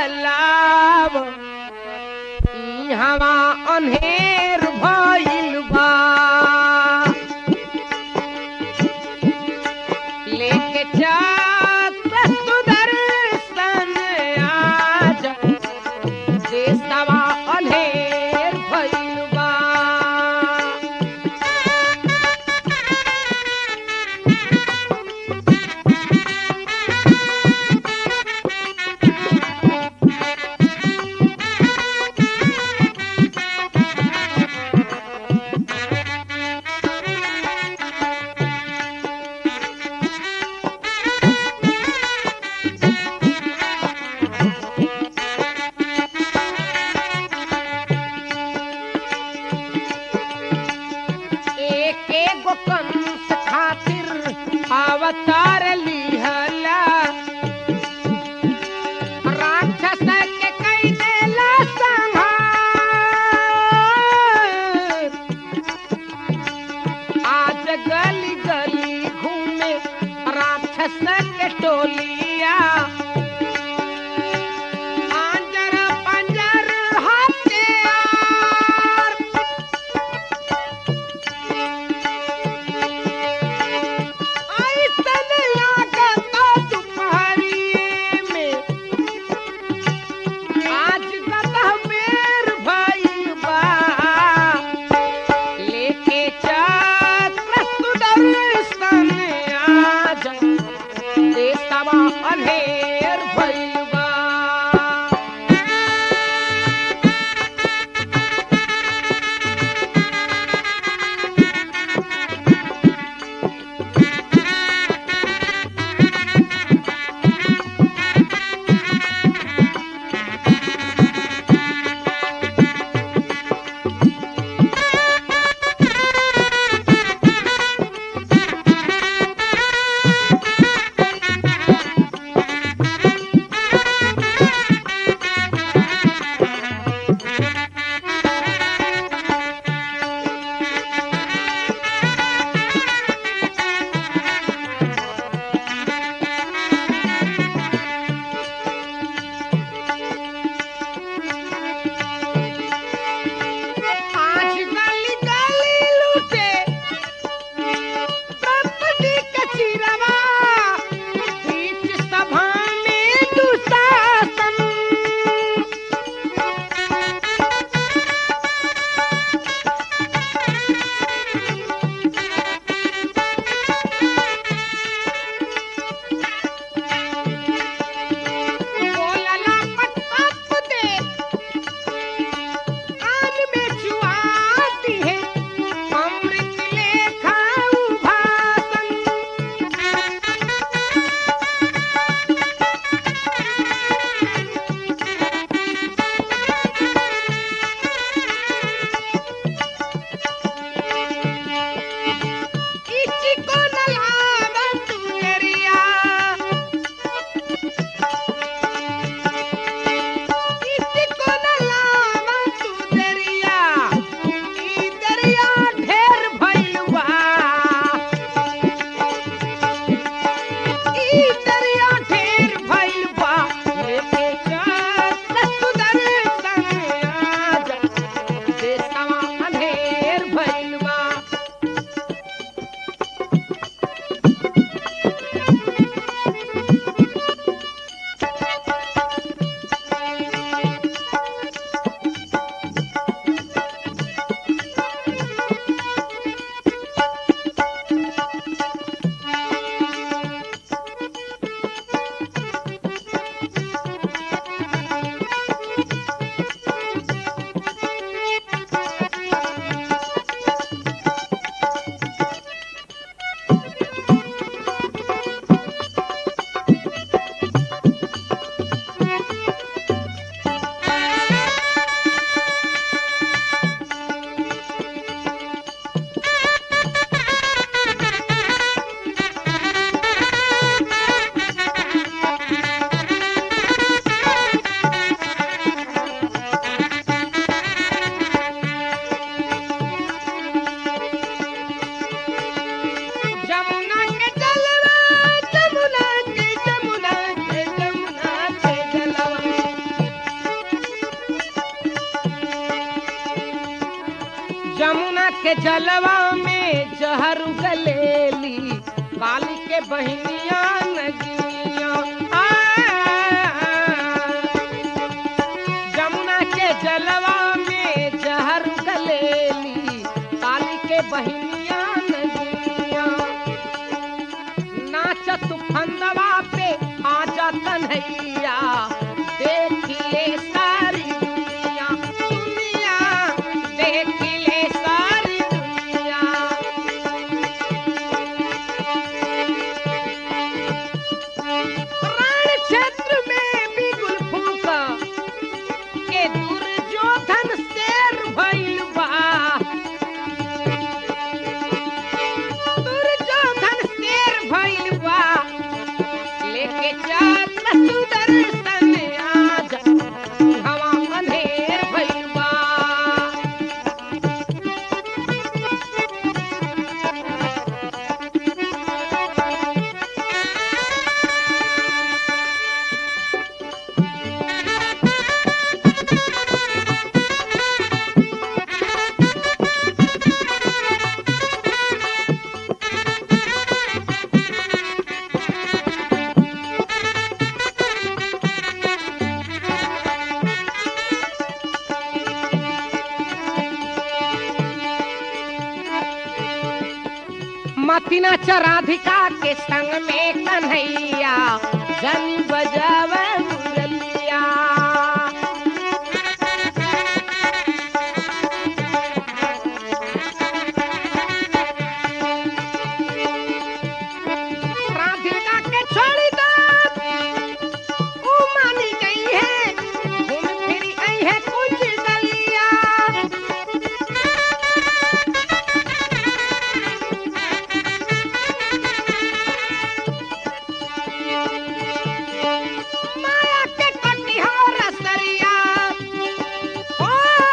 लाव ई हवा अनहेर भइल बा लेके जात सुदर्शन आज देशवा अनहेर भइल बा के जलवा में जहर गलेली काली के बहनिया नगिनिया आ, जमुना के जलवा में जहर गलेली काली के बहनिया नगिनिया नाचत फंदवा पे आजा कन्हैया देखिए सारी दुनिया दुनिया देखिए सारी दुनिया रण क्षेत्र में भी गुलफूका के दुर्योधन शेर भइल बा दुर्योधन शेर भइल बा लेके जात सुदर्शन आज हवा अंधेर भइल बा मतिना चराधिका के संग में कन्हैया जन बजावे मुरलिया राधिका के छोड़ी दो ऊ मानी गई है घूम फिरी आई है कुछ गलिया माया के कटिहार रसरिया ओ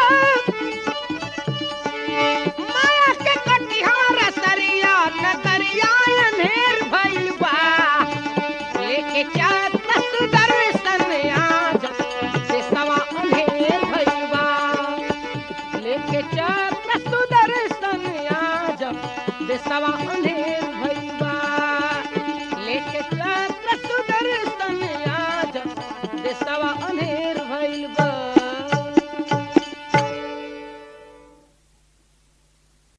माया के कटिहार रसरिया नगरिया अंधेर भइल बा लेके चात सुदर्शन आज से सवा अंधेर भइल बा लेके चात सुदर्शन आज से सवा अंधेर